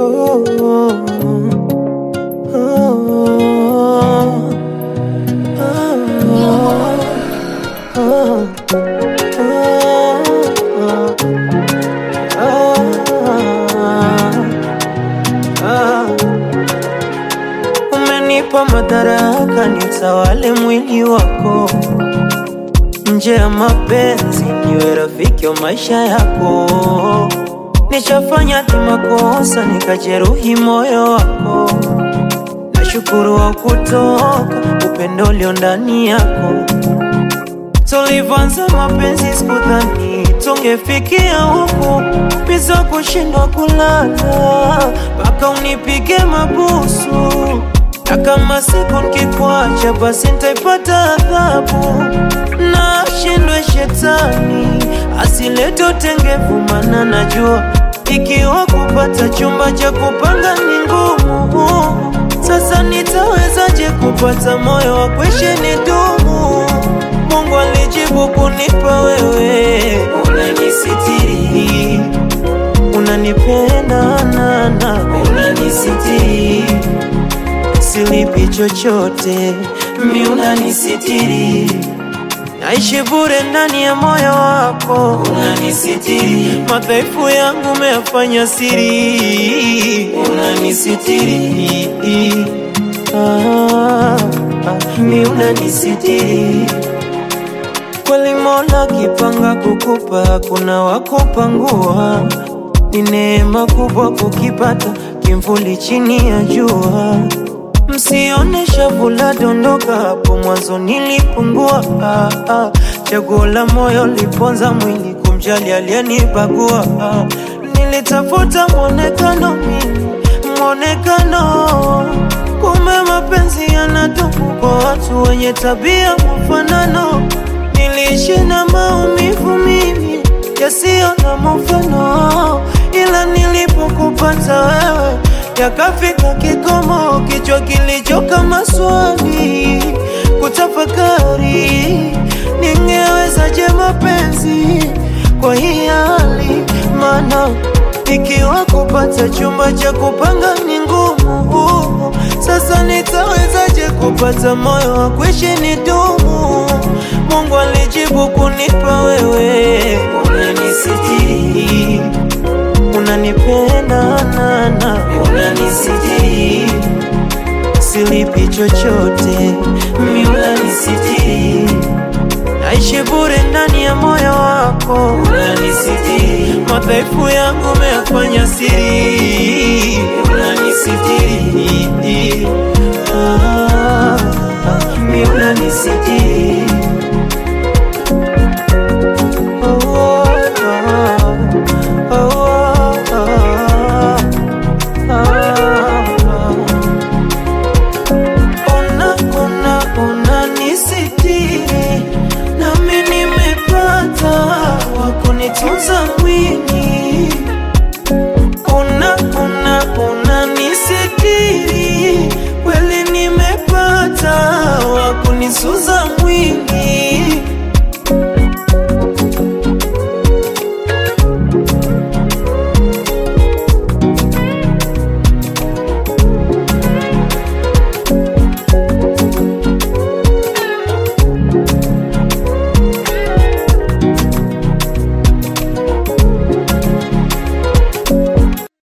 oh, oh, oh, oh, Umenipa madaraka nitawale mwili wako, nje ya mapenzi niwe rafiki wa maisha yako. Nishafanya kimakosa nikajeruhi moyo wako, nashukuru wa kutoka upendo ulio ndani yako. Tulivyoanza mapenzi sikudhani tungefikia huku, biza kushindwa kulala mpaka unipige mabusu, na kama siku nikikuacha basi nitaipata adhabu. Na shindwe shetani asilete utengevu, maana najua ikiwa kupata chumba cha kupanga ni ngumu. Sasa nitawezaje kupata moyo wa kuishi nidumu? Mungu alijibu kunipa wewe, unanisitiri, unanipenda nana, unanisitiri, silipi chochote, mi unanisitiri, naishi bure ndani ya moyo wako, unanisitiri, madhaifu yangu umeyafanya siri, unanisitiri, ah, ah, mi unanisitiri kweli Mola kipanga kukupa, kuna wakupangua. Ni neema kubwa kukipata kimvuli chini ya jua. Msione shavu la dondoka, hapo mwanzo nilipungua. Ah, ah. Chaguo la moyo liponza mwili, kumjali aliyenibagua. Ah, nilitafuta mwonekano mimi, mwonekano kumbe mapenzi yanadumu kwa watu wenye tabia mfanano. Niliishi na maumivu mimi yasiyo na mfano, ila nilipokupata wewe yakafika kikomo, kichwa kilichoka maswali kutafakari, ningewezaje mapenzi kwa hii hali? Maana ikiwa kupata chumba cha kupanga ni ngumu, sasa nitawezaje kupata moyo wa kuishi nidumu? Mungu alijibu kunipa wewe, unanisitiri, unanipenda nana, unanisitiri, silipi chochote, mi unanisitiri, naishi bure ndani ya moyo wako, unanisitiri, madhaifu yangu umeyafanya siri, unanisitiri, ah, ah, mi unanisitiri Ona, ona, ona nisitiri, nami nimepata wa kunitunza mwili. Ona, ona, ona nisitiri, kweli nimepata wa kunisuza mwili.